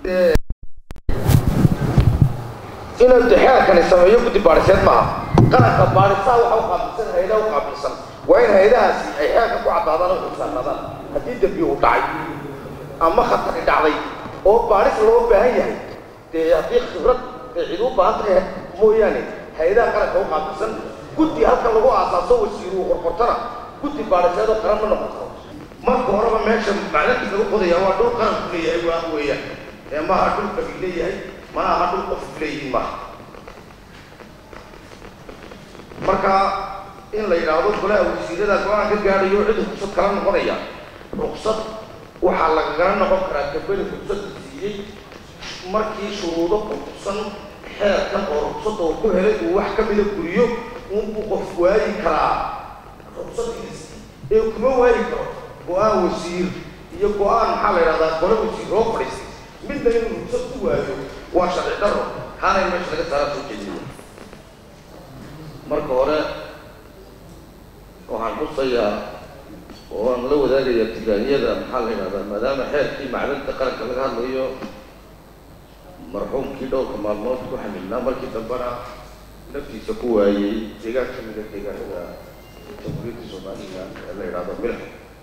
inuu dexeelkani sameeyo guddi baadhiseed maaha qaranka baadhisaa waxa u qaabilsan hay-adaha u qaabilsan waa in hay-adahaasi ay xeelka ku caddaadaan oo xilsaanaadaan haddii dembi uu dhacay ama khatari dhacday oo baadhis loo baahan yahay dee haddii khibrad ay cid u baahan tahay mooyaane hay-adaha qaranka u qaabilsan guddi halkan lagu aasaaso wasiiru qorqortana guddi baadhiseed oo qaran ma noqon karo marka horeba meesha macdantii lagu qodaya waa dhul qaranku leeyahay waa weeyaan ee maaha dhul qabiil leeyahay mana aha dhul qof leeyihin maaha marka in la yidhaahdo golaha wasiirada go-aan ka gaadhayo cid ruksad kala noqonaya ruksad waxaa lagagala noqon karaa gabadhi ruksada siiyey markii shuruudo kutusan xeerkan oo ruksada uu ku helay uu wax ka mida guriyo unbuu qof waayi karaa ruksadiis ee kuma waayi karo go-aan wasiir iyo go-aan maxaa la yidhahdaa gole wasiir oo fadhiistay midna inuu ruksad ku waayo waa sharci daro kaanay meesha laga saaraa soo jeediya marka hore waxaan xusayaa oo aan la wadaagayaa tigaaniyada maxaa la yidhahdaa maadaama xeerkii macdanta qaranka laga hadlayo marxuumkii dhowrka maalmood ku xamilnaa markii dambena naftiisa ku waayey deegaan ka mida deegaanada jamhuuriyadda somalilan ee la yidhahdo milx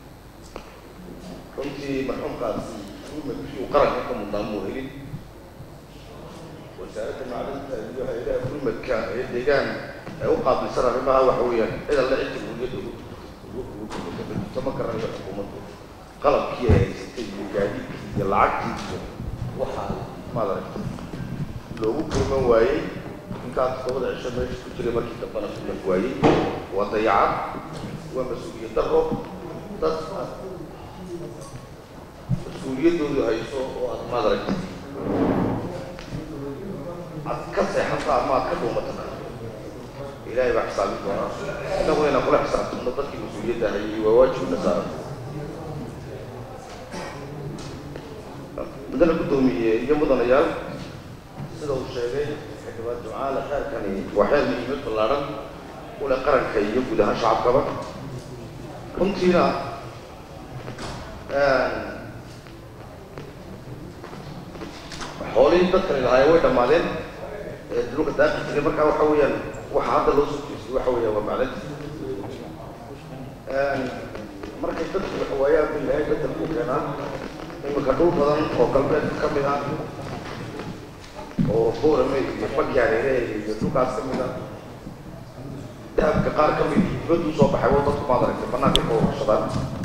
runtii marxuumkaasi uu qaranka ka mudnaa muu helin wasaaradda macdanta iyo hay-adaha gurmadka ee deegaan ee u qaabilsan arrimaha waxa weeyaan cid alle cid jamhuuriyadda ugu ma garanayo xukuumaddu qalabkii ay haysatay iyo gaadiidkii iyo lacagtii iyo waxaa maaragta loogu kulman waayey intaas todobada cisho meesha ku jiray markii dambana kulman waayey waa dayacad waa mas-uuliyad daro dad mas-uuliyaddoodu hayso oo aad maadaragta aad ka seexata ama aad ka dhuumatana ilaahay baa xisaabin doonaa innagu inaan kula xisaabtano dadkii mas-uuliyadda hayay waa waajibna saaran mudana guddoomiye iyo mudanayaal sida uu sheegay xildhibaan ducaale xeerkani waa xeer muhiimad ballaadhan u leh qaranka iyo guud ahaan shacabkaba runtiina xoolihii dadkani lahaayeen way dhammaadeen dhulka daaqi jiray markaa waxa weeyaan waxa hadda loo soo jeestay waxa weeyaan waa macdanti markay dadku waxa waayaan bu ilaahay bedel ku keenaa iminka dhul badan oo galbeedka ka mid ah oo boorame iyo bagyareere iyo dhulkaas ka mid ah dahabka qaar ka mid dibaddu soo baxay oo dadku maad aragtay banaanka ka warshadaan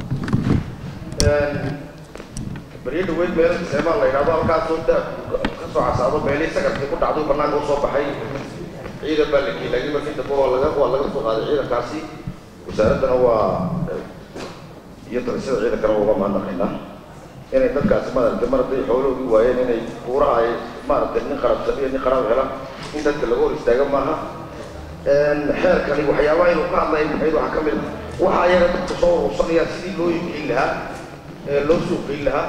beriyo dhaweyd meelo seebaa la yidhahdo halkaasoo dahabku ka soo casaado meelihii sagarkii ku dhacday banaanka usoo baxay ciidan baa la geeyey laakiin markii dambe waa laga waa laga soo qaaday ciidankaasi wasaaraddana waa iyo talisada ciidankana uga mahadnaqaynaa inay dadkaasi maaragtay mar hadday xoolahoodii waayeen inay buuraha ay maaragtay nin qarabsan iyo nin qarab hela in dadka laga hor istaaga maaha xeerkani waxyaabaha inuu ka hadlaya maxayd waxaa ka mid a waxa ayaga dadka soo urursanayaan sidii loo iibgeyn lahaa ee loo suuqgeyn lahaa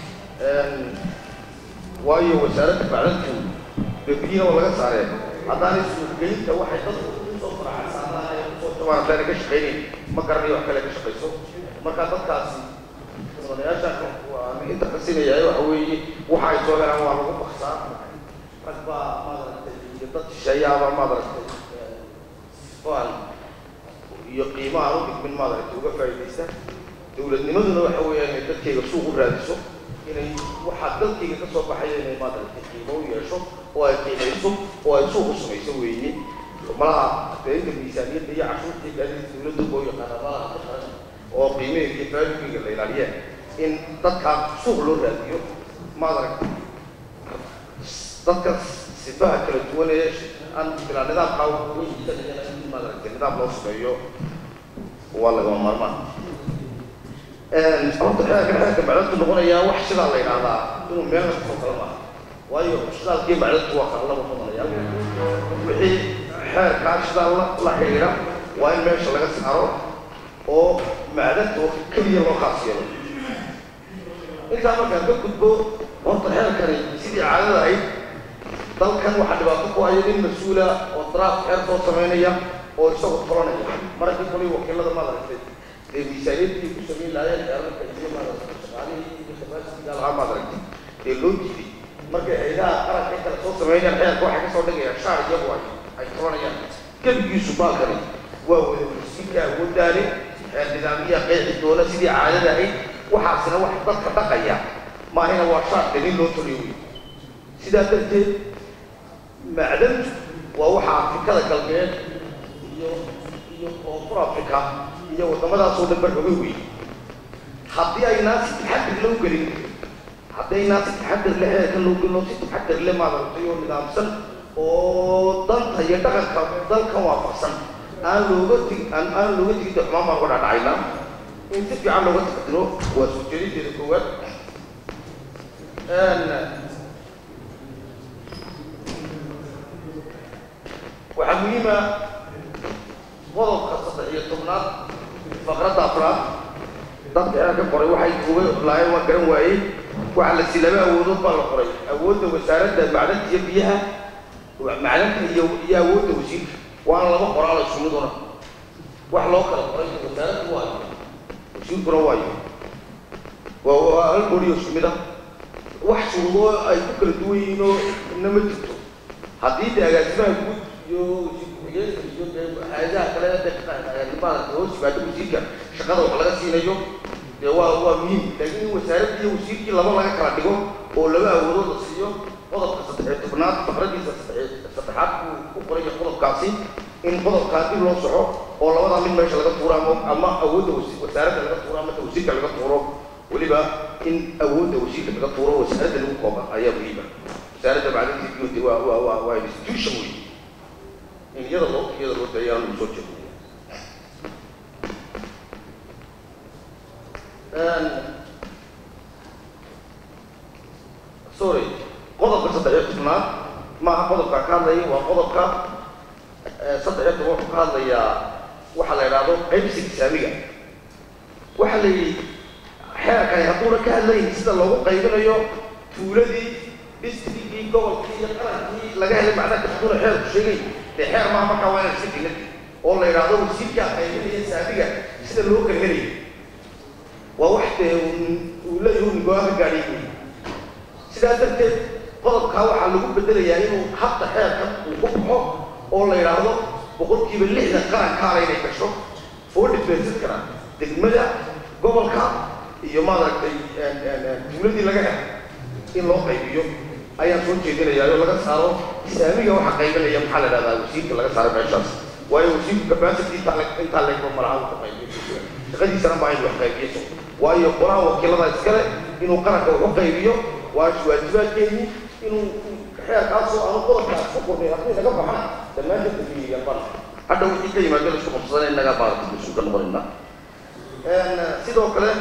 waayo wasaaradda macdantu bebiyiina oo laga saareen haddaanay suuqgeynta waxay dadku kusoo faraxaysaanaan ay kusoo jabaan haddaanay ka shaqaynayn ma garanayo wax kale ka shaqayso marka dadkaasi mudanayaasha waan inta kasinaya waxa weeye waxa ay soo helaan waa lagu baksaa rag baa maaragtay iyo dad shisheeyaaba maaragtay sifaan iyo qiimaha u dhigmin maaragtay uga faa'iidaysta dowladnimaduna waxa weeyaan inay dadkayga suuq u raadiso inay waxaa dalkayga ka soo baxaya inay maaragtay qiimo u yeesho oo ay qiimayso oo ay suuq u samayso weeye malaha deynta miisaaniyadda iyo cashuurtii gaadiidka dowladda oo yaqaana malaha ka qaran oo qiimaheeda iyo faa'iidooyinka la ilaaliyeen in dadka suuq loo raadiyo maaragtay dadka sifaha kala duwan ee aan bilaa nidaamka maaragtay nidaam loo sameeyo waa lagama maarmaan horta xeerka xeerka macdantu noqonayaa wax sidaa la yidhaahdaa inuu meel la kasoo kala maaha waayo shidaalkii macdantu waa kala laba noqonayaa wixii xeerkaa shidaal la la xidhiidha waa in meesha laga saaro oo macdanta oo keliya loo khaas yeelo intaa markaan ka gudbo horta xeerkani sidii caadada ahayd dalkan waxaa dhibaato ku haya nin mas-uula oo draaf xeer soo samaynaya oo isagu tolanaya markii kulay wakiilada maaragtay dee miisaaniyadii ku samayn lahaayeen xeerarka iyo maaragtay shaqaalihii iyo capacity-ga lahaa maaragtay dee loo diiday markay haydaha qaranka inta lasoo sameynayaan xeerka waxay kasoo dhigayaan shaar iyagu ay ay qabanayaan gebigiisu baalkani waa wada wasiirka awoodaani xeer nidaamiyaha qeexi doona sidii caadada ahayd waxaasina wax dadka dhaqaya maahina waa shaar dhalin loo toliyo wey sidaa darteed macdantu waa waxa afrikada galbeed iyo iyo koonfur africa iyo waddamadaasoo dhan barxogay wey haddii aynaan si taxadir loo gelin haddii aynaan si taxadir le xeerkan loo gelin oo si taxadir le maaragtay oo nidaamsan oo danta iyo dhaqanka dalkan waafaqsan aan looga tegi aan aan looga tegin de xumaan baan uga dhacdhacaynaa in si fiican looga taxadiro waa soo jeedinteeda koowaad waxaa muhiima qodobka saddex iyo tobnaad faqradda afraad dadka inaan ka qoray waxay uga laayeen waan garan waayey waxaa la sii laba awoodood baa la qoray awoodda wasaaradda macdanta iyo biyaha macdanta iyo iyo awoodda wasiirka waana laba qoraal isku miduna wax loo kala qoray wasaaraddu waayo wasiirkuna waayo waa waa hal boriyo isku mid ah wax shuruudo ay ku kala duwan yihiin oo ina ma jirto haddii de agaasimaha guud iyo wasiir ku-xigeenka iyo de hay-adaha kale de maarata hoos yimaado wasiirka shaqada wax laga siinayo dee waa waa muhiim laakiin in wasaaradda iyo wasiirkii laba laga kala dhigo oo laba awoodood la siiyo qodobka saddexiyo tobnaad faqradiisa saddex saddexaad buu ku qoraya qodobkaasi in qodobkaa dib loo soxo oo labadaa mid meesha laga tuuro ama ama awoodda wasaaradda laga tuuro ama wasiirka laga tuuro weliba in awoodda wasiirka laga tuuro wasaaradda lagu kooba ayaa muhiima wasaaradda macdinta biyuudi waa waa waa waa institution wey in iyada loo iyada loo dayaan lagu soo jeedo sorry qodobka saddex iyo tobnaad maaha qodobka ka hadlaya waa qodobka saddex iyo toban wuxuu ka hadlayaa waxa la idhaahdo qaybsiga saamiga waxaa la yidhi xeerkani hadduuna ka hadlayn sida loogu qaybinayo tuuladii districtkii gobolkii iyo qarankii laga helay macnaha hadduuna xeerku sheegay dee xeer maaha markaa waa inaan iska dignad oo la idhaahdo wasiirkaa qaybinaya saamiga sida loo kala helayo waa wax dee uu leeyahay uu nigoaha gaadhiy wey sidaa darteed qodobkaa waxaa lagu bedelayaa inuu habta xeerka uu ku baxo oo la yidhaahdo boqolkiiba lixdan qarankaala inay gasho oo dhifeensan karaa degmada gobolka iyo maaragtay tuuladii laga helo in loo qaybiyo ayaan soo jeedinayaa oo laga saaro saamiga waxa qaybinaya maxaa la idhahdaa wasiirka laga saaro meeshaas waayo wasiirku capacity intaa le intaa leegba malaha uu ka qaybiyo shaqadiisana maa in wax qaybiyo waayo qolaha wakiilada iskale inuu qaranka wax u qaybiyo waa waajibaadkeedii inuu xeerkaasoo aanu qodobkaas ku qornay haddii naga baxana dhammaanteed dafiyeeyaan bana hadha wixii ka yimaado la isku qabsadana innagaa maarata mas-uul ka noqonayna sidoo kale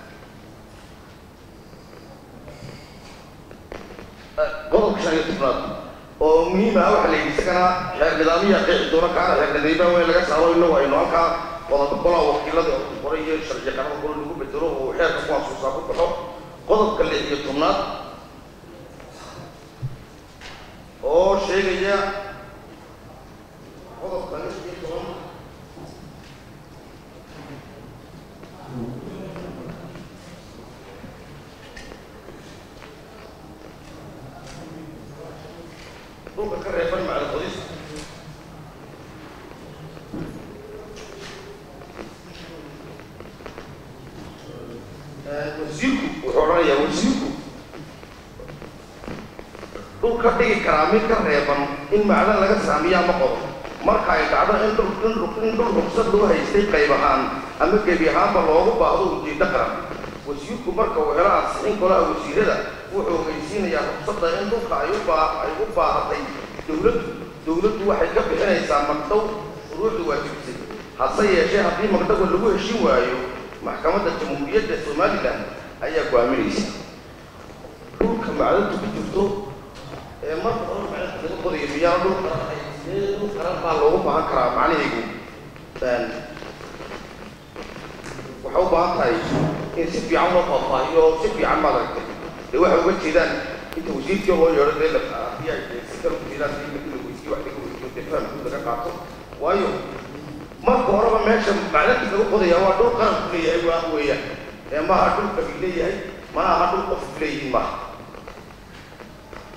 qodobka shan iyo tobnaad oo muhiim ah waxaa la yidhi isagana xeer nidaamiya qeexi doona kaana xeer nidaamiya waa in laga saaro inagu aynu halkaa wadada qolaa wakiilada qoray iyo sharci qarada qolo lagu bedelo oo xeerka ku asuusaa ku baxo qodobka lix iyo tobnaad oo sheegaya qodobka lix iyo toban dhulka ka reeban macda qodista wasiirku wuxuu odhanayaa wasiirku dhul ka dhigi karaa mid ka reeban in macdan laga saamiyaa ma qodo marka ay dhacdo in dhul in dhul in dhul rugsad loo haystay qayb ahaan ama gebi ahaanba loogu baahdo ujeeddo qaran wasiirku marka uu helo ansixin golaha wasiirada wuxuu ogeysiinayaa rugsada in dhulka ay u baa ay u baahatay dowladdu dowladdu waxay ka bixinaysaa magdhow shuruucdu waajibisay hase yeeshee haddii magdhowa lagu heshin waayo maxkamadda jamhuuriyadda somalilan ayaa go'aaminaysa dhulka macdanta ku jirto ee marka hore macdanta laga qodayo miyaana dhul qaran ahay sidee dhul qaran baa loogu baahan karaa macnahaygu waxay u baahan tahay in si fiican loo faahfaahiyo si fiican baad aragtay dee waxay uga jeedaan inta wasiirkii loo yeedho dee la haddii ay si kale u jeedaan si markii la weydiiyo wax laga weydiiyo dee fahamku laga qaato waayo marka horeba meesha macdanta laga qodaya waa dhul qaran ku leeyahay waa weeyaan ee maaha dhul qabiil leeyahay mana aha dhul qof ku leeyihiin maaha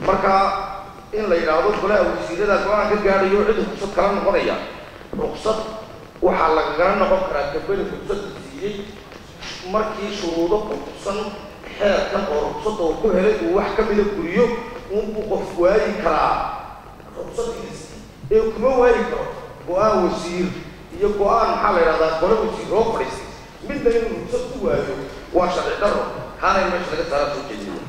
marka in la yidhaahdo golaha wasiirada go-aan ka gaadhayo cid ruksad kala noqonaya ruksad waxaa lagagala noqon karaa gabadha ruksada siiyey markii shuruudo kutusan xeerkan oo ruksada uu ku helay uu wax ka mida guriyo unbuu qof waayi karaa ruksadiisi ee kuma waayi karo go-aan wasiir iyo go-aan maxaa la yidhahdaa gole wasiir oo fadhiistay midna inuu rugsad ku waayo waa sharci daro kaana in meesha laga saaraa soo jeediya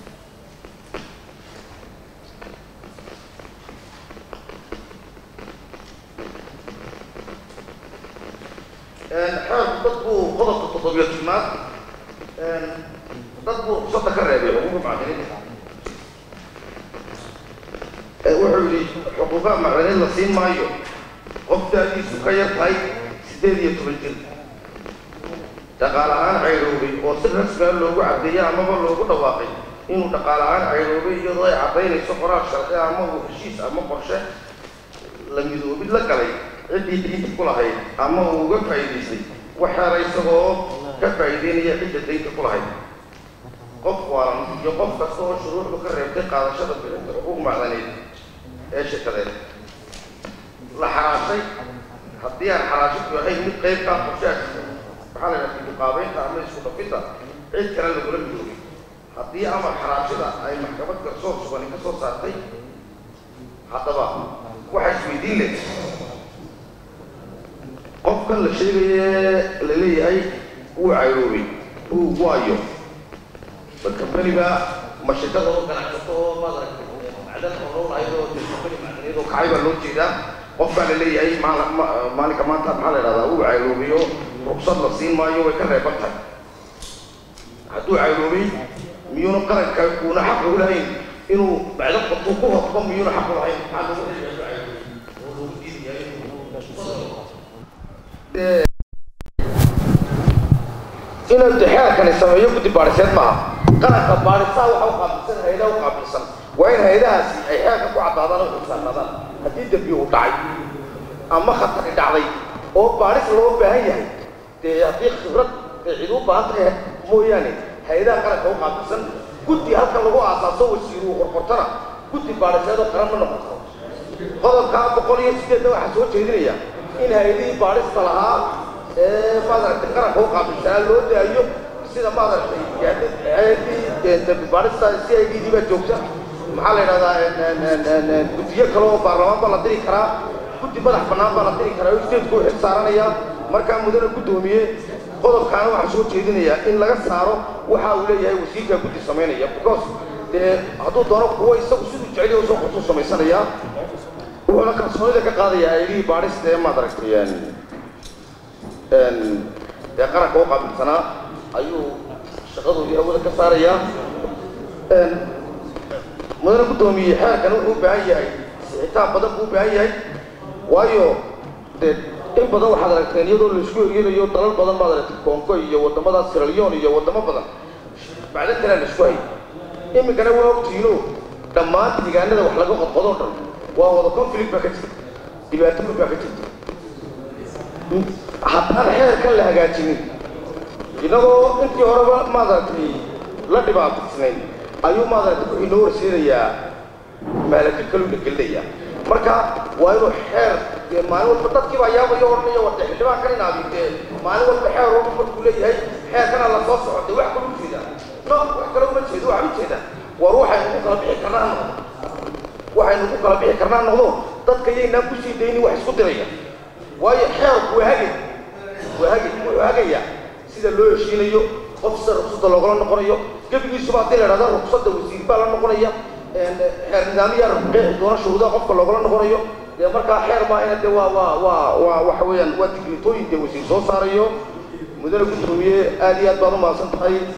xeerku dad buu qodobka toddobiyo tobnaad dad buu rugsada ka reebay xuquuqa macdiniinta wuxuu yidhi xuquuqaha macdaniin la siin maayo qof daadiisu ka yar tahay siddeed iyo toban jir dhaqaale ahaan cayroobay oo si rasmiga loogu caddeeyey amaba loogu dhawaaqay inuu dhaqaale ahaan cayroobay iyadoo ay caddaynayso qoraal sharci ama uu heshiis ama qorshe la midoobid la galay ciddii diinta ku lahayd ama uu uga faa'iidaystay waxaana isagoo ka faa'iideynaya cidda daynta ku lahayd qof waalan iyo qof kasta oo shuruucdu ka reebtay qaadashada bixinta xuquuq macdaneed ee shirkadeed la xaraashay haddii aan xaraashadu ahayn mid qayb kaa qorshaas maxaa la yidhaha muqaabeynta ama isku dhafinta cid kale lagula midoobay haddii amar xaraashada ay maxkamad garsoor sugani ka soo saartay haddaba waxaa isweydiin leh qofkan la sheegaye la leeyahay wuu cayroobay uu waayo ma kambaniga ma shirkada oo ganacsato oo maaragtay macdan oo lahayd oo kambani macdaneed oo kacay baa loo jeedaa qofkaa la leeyahay maalinka maanta maxaa la yidhahdaa wuu cayroobayo rugsad la siin maayo way ka reeban tahay hadduu cayroobay miyuuna qaranka uuna xaq ugu lahayn inuu bacdo qabtuu ku hodbo miyuuna xaq u lahayn maxaa loogu leeyahay oo loogu diidayaa inuu xeerkani sameeyo guddi baadhiseed maaha qaranka baadhisaa waxa u qaabilsan hay-adaha u qaabilsan waa in hay-adahaasi ay xeerka ku caddaadaan oo xilsaarnaadaan haddii dembi uu dhacay ama khatari dhacday oo baadhis loo baahan yahay dee haddii khibrad ee cid u baahan tahay mooyaane hay-adaha qaranka u qaabilsan guddi halkan lagu aasaaso wasiir uu qorqortana guddi baadhiseed oo qaran ma noqoto qodobka boqol iyo sideedna waxaa soo jeedinaya in hay-adihii baadhista lahaa ee maaragtay qaranka u qaabilsanaa loo daayo sida maaragtay hay-adii dambi baadhista c i d d baa joogta maxaa la yidhahdaa guddiyo kale oo baarlamaan baa la diri karaa guddi madax bannaan baa la diri karaa oo stateku u xil saaranaya markaa mudane guddoomiye qodobkaana waxaa soo jeedinayaa in laga saaro waxa uu leeyahay wasiirka guddi samaynaya because dee hadduu doono kuwo isagu siduu jeceliya usoo qortuu samaysanaya wuxuuna kalsoonida ka qaadayaa hay-adihii baadhista ee maaragtay dee qaranka u qaabilsanaa ayuu shaqadoodii hawada ka saarayaa mudane guddoomiye xeerkan wuxuu u baahan yahay sixitaan badan buu u baahan yahay waayo dee in badan waxaad aragteen iyadoo laisku ergelayo dalal badan baad aragtay kongo iyo waddamadaas siralyon iyo waddamo badan bacda kalea laisku hay iminkana waa ogtiino dhammaan deegaanada wax laga qodqodoo dhan waa wada conflict baa ka jirta dhibaatooyin baa ka jirta haddaan xeerkan la hagaajinin inagoo intii horeba maaragtay la dhibaataysnayn ayuu maaragtay wuxuu inoo horseedayaa maalaka kaluu la gelinayaa marka waa inuu xeer dee maalin walba dadkiiba yaabayo odhanaya wade xildhibaan kan inaabi dee maalin walba xeer walba markuu leeyahay xeerkana la soo soco dee wax kala ujeeda no wax kale uma jeedo waxaa ujeeda war waxaynu ku kala bixi karnaa noqdo waxaynu ku kala bixi karnaa noqdo dadka yaynaan kusii daynin wax isku diraya waayo xeerku waa hagay waa hagay wuxuu hagayaa sida loo heshiinayo qof sida ruqsadda loogala noqonayo gebigiisuba haddii la idhahda ruqsadda wasiir baa la noqonaya xeer nidaamiyaa qeexi doona shuruudaha qofka loogala noqonayo dee markaa xeer baa ina de waa waa waa waa waxa weeyaan waa digritooyin dee wasiir soo saarayo mudane guddoomiye aad iyo aad baad u mahadsan tahay